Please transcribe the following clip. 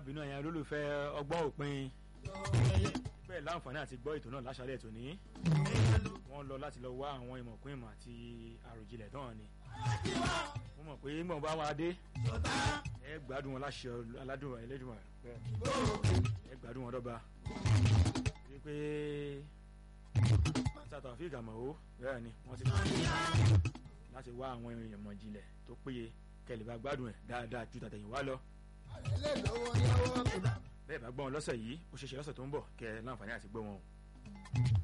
bínú ẹ̀yàn olólùfẹ́ ọgbọ́n òpin bẹ́ẹ̀ láǹfààní àti gbọ́ ètò náà láṣálẹ̀ tòní wọ́n lọ láti lọ wá àwọn ìmọ̀kún ìmọ̀ àti àròjinlẹ̀ náà ni mo mọ̀ pé mọ̀ bá wa dé ẹ gbádùn wọn láṣẹ aládùn ẹlẹ́dùn ẹ gbádùn wọn dọ́gba wípé sátọ̀ àfíìkà mọ̀ ó bẹ́ẹ̀ ni wọ́n ti kọ́ láti wá àwọn ìmọ̀ ìjìnlẹ̀ tó péye kẹlẹ̀ bá gbádùn ẹ̀ dáadáa ju tàtẹ̀yìn wá lọ bẹ́ẹ̀ bá gbọ́ wọn lọ́sẹ̀ yìí ó ṣeéṣe lọ́sẹ̀ tó ń bọ̀ kẹ́ ẹ láǹfààní àti gbọ́ wọn o.